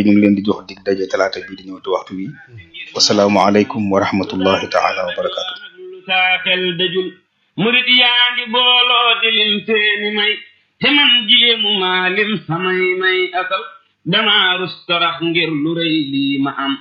ñu ngi leen di jox dig daje talaata bii di ñëw ci waxtu wi wasalaamualeykum wa rahmatullahi taala wa barakaatu. saa xel dajul murit yaa ngi booloo di lim seeni may te man jéemu maa lim samay may asal damaa rus torox ngir lu rëy lii ma am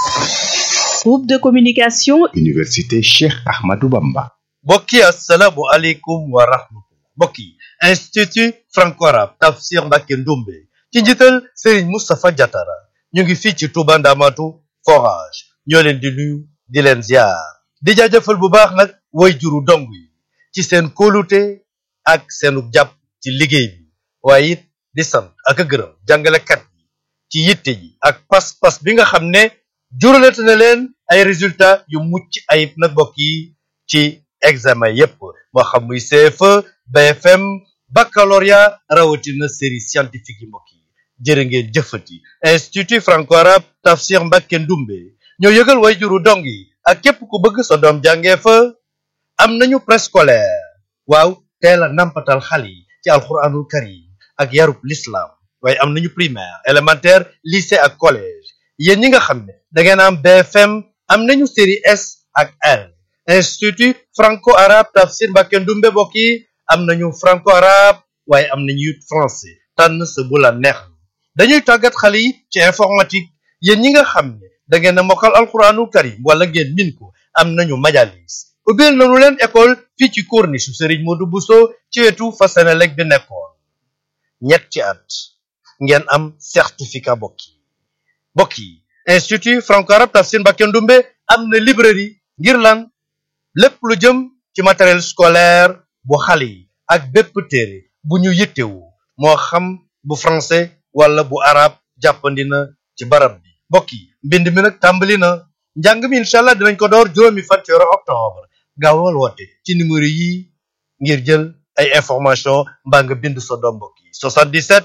Groupe de communication Université Cheikh Ahmadou Bamba. mbokk yi asalaamu aleykum wa rahmatullah mbokk yi institut franco-arabe tafsir Mbacké Ndoumbé ci njiital Serigne Moustapha Diatara ñu ngi fii ci Touba Ndamatu forage ñoo leen di nuyu di leen ziar di jaajëfal bu baax nag way juru dong yi ci seen kóolute ak seenu jàpp ci liggéey bi waaye it di sant ak a gërëm jàngalekat yi ci yitte yi ak pas-pas bi nga xam ne juralate na leen ay résultats yu mucc ayib nag mbokk yi ci examen yépp moo xam muy CFE BFM baccalauréat rawatina série scientifique yi mbokk yi jërë ngeen jëfati institut franco-arabe tafsir Mbacké Ndoumbé ñoo yëgal way juru dong yi ak képp ku bëgg sa doom jàngee fa am nañu préscolaire waaw teel a nampatal xale yi ci alxuraanul karim ak yarub l'islam waaye am nañu primaire élémentaire lycée ak collège yéen ñi nga xam ne da ngeen am BFM am nañu série S ak L institut franco-arabe tafsir Mbacké Ndoumbé mbokk yi am nañu franco-arabe waaye am nañu it français tànn sa bu la neex dañuy tàggat xale yi ci informatique yéen ñi nga xam ne da ngeen a mokkal alxuraanul karim wala ngeen min ko am nañu majalis ubbil nañu leen école fii ci corniche su Serigne Modou Bousso ci wetu fa Senelec bi nekkoon ñetti at ngeen am certificat mbokk yi mbokk yi institut franco-arabe tafsir Mbacké Ndoumbé am na librairie ngir lan lépp lu jëm ci matériel scolaire bu xale yi ak bépp téere bu ñu yittewu moo xam bu français wala bu arabe jàppandi na ci barab bi mbokk yi mbind mi nag tàmbali na njàng mi incha allah dinañ ko door juróomi fan ci weeru octobre gaawal woote ci numéro yi ngir jël ay information mbaa nga bind sa doom mbokk yi 77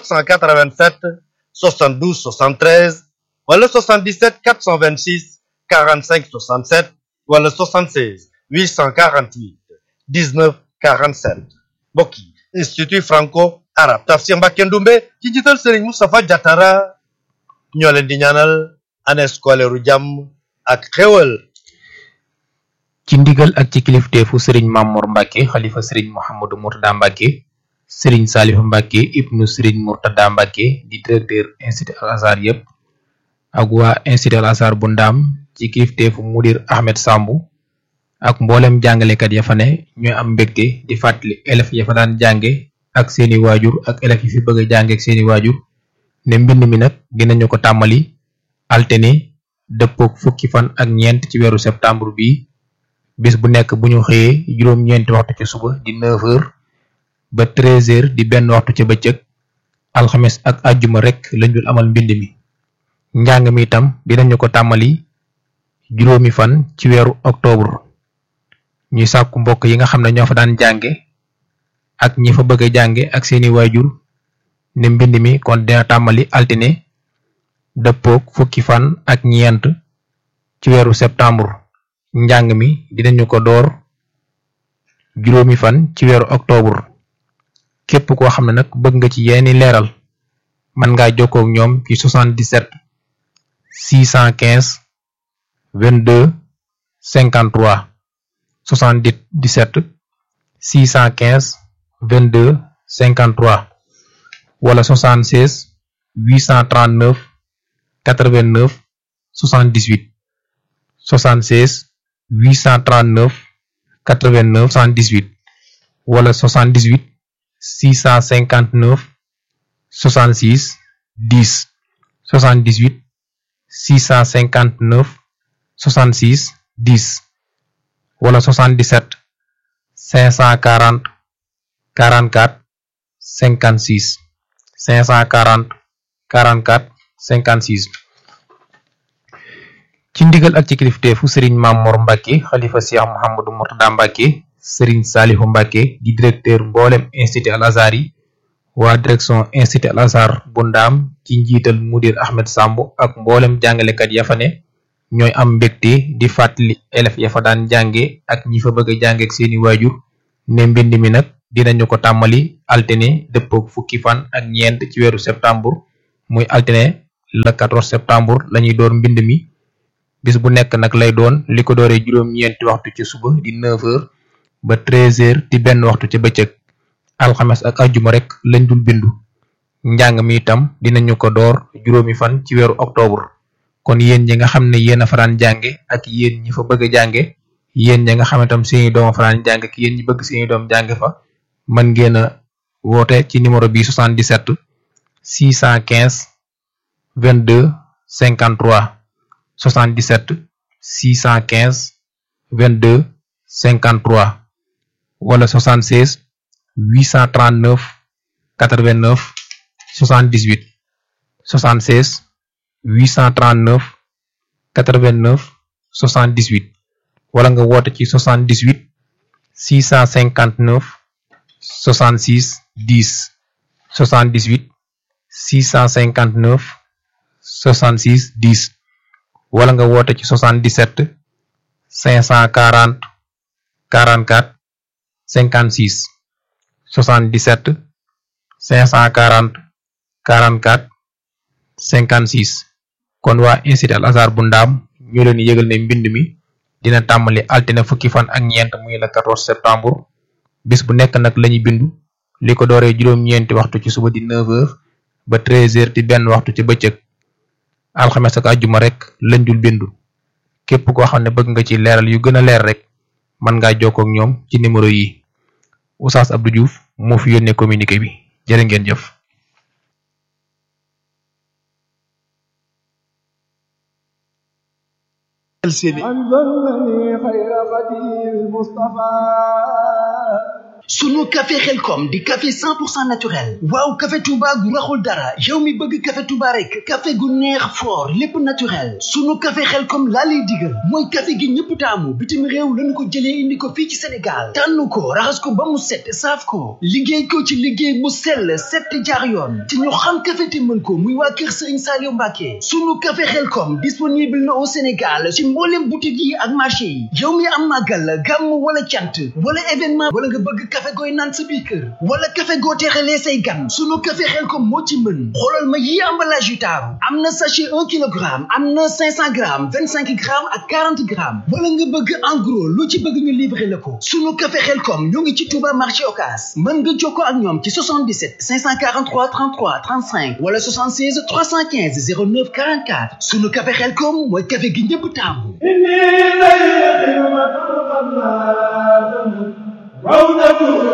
487 72 73 wala 77 426 45 67 wala 76 848 19 47 mbokk yi institut franco arabe tafsir Mbacké Ndoumbé ci njiital Serigne Moustapha Diatara ñoo leen di ñaanal année scolaire u jàmm ak xéwal ci ndigal ak ci kilifteefu sëriñ Mamour Mbacke xalifa sëriñ Mouhamadou Mourtada Mbacke sëriñ Salif Mbacke ibnu sëriñ Mourtada Mbacke di directeur institut Al Azhar yépp ak waa institut Al Azhar bu ndaam ci kilifteefu mudir Ahmed Sambu ak mboolem jàngalekat ya fa ne ñooy am mbégte di fàttali élèves ya fa daan jànge ak seeni waajur ak élèves yi fi bëgg a jànge ak seeni waajur ne mbind mi nag dinañu ko tàmmali altine dëppook fukki fan ak ñeent ci weeru septembre bi bis bu nekk bu ñu xëyee juróom-ñeenti waxtu ci suba di 9h ba 13h di benn waxtu ca bëccëg alxames ak àjjuma rek lañ dul amal mbind mi njàng mi itam dinañu ko tàmmali juróomi fan ci weeru octobre ñuy sàkku mbokk yi nga xam ne ñoo fa daan jànge ak ñi fa bëgg a jànge ak seeni waajur ne mbind mi kon dina tàmmali altine dëppook fukki fan ak ñeent ci weeru septembre njàng mi dinañu ko door juróomi fan ci weeru octobre képp koo xam ne nag bëgg nga ci yeeni leeral mën ngaa jokkoo ak ñoom ci 77 615 22 53 77 615 22 53 wala 76 839 89 78 76 839 89 78 wala 78 659 66 10 78 659 66 10 wala 77 540 44 56 540 44 56 ci ndigal ak ci kilifteefu sëriñ Mamor Mbacke xalifa Cheikh Mouhamadou Mourtada Mbacke sëriñ Salihu Mbacke di directeur mboolem institut Al Azhar yi waa direction institut Al Azhar bu ndaam ci njiital mudir Ahmed Samb ak mboolem jàngalekat ya fa ne ñooy am mbégte di fàttali élèves ya fa daan jànge ak ñi fa bëgg a jànge ak seeni waajur ne mbind mi nag dinañu ko tàmmali altine dëppook fukki fan ak ñeent ci weeru septembre muy altine le 14 septembre lañuy door mbind mi bis bu nekk nag lay doon li ko dooree juróom-ñeenti waxtu ci suba di 9h ba 13h di benn waxtu ci bëccëg alxames ak ajjuma rek lañ dul bindu njàng mi itam dinañu ko door juróomi fan ci weeru octobre kon yéen ñi nga xam ne yéen a faraan jànge ak yéen ñi fa bëgg a jànge yéen ñi nga xam ne tam seeni doom a faraan jànge ak yéen ñi bëgg seeni doom jànge fa mën ngeen a woote ci numéro bi 77 615 22 53 77 615 22 53 wala 76 839 89 78 76 839 89 78 wala nga woote ci 78 659 66 10 78 659 66 10 wala nga woote ci 77 540 44 56 77 540 44 56 kon waa institut Al Azhar bu ndaam ñu leen di yëgal ne mbind mi dina tàmbali altine fukki fan ak ñeent muy le 14 septembre bis bu nekk nag lañuy bindu li ko dooree juróom-ñeenti waxtu ci suba di 9h ba 13h di benn waxtu ci bëccëg alxames ak àjjuma rek lañ dul bindu képp koo xam ne bëgg nga ci leeral yu gën a leer rek mën ngaa jokkoo ak ñoom ci numéro yi Oustaz Abdou Diouf moo fi yónnee communiqué bi jërë ngeen jëf. sunu café xelkom di café 100% naturel waaw café touba gu raxul dara yow mi bëgg café touba rek café gu neex fort lépp naturel sunu café xelkom laa lay digal mooy café gi ñëpp taamu bitim réew lañu ko jëlee indi ko fii ci sénégal tànn ko raxas ko ba mu set saaf ko liggéey ko ci liggéey mu sell set jaar yoon te ñu xam café te mën ko muy waa kër sëriñ Saliou Mbacke sunu café xelkom disponible na au sénégal ci mboolem boutique yi ak marché yi yow mi am màggal gàmm wala cant wala événement wala nga bëgg café gooy naan sa biir kër wala café goo teexalee say gan sunu café Xelkom moo ci mën xoolal ma yi emballage yu taaru am na sachet un kilogramme am na cinq cent grammes vingt cinq grammes ak quarante grammes wala nga bëgg en gros lu ci bëgg ñu livrer la ko sunu café Xelkom ñoo ngi ci Touba marché Ocass mën nga jokkoo ak ñoom ci 77 543 33 35 wala 76 315 09 44 sunu café Xelkom mooy café gi ñëpp taamu Wow,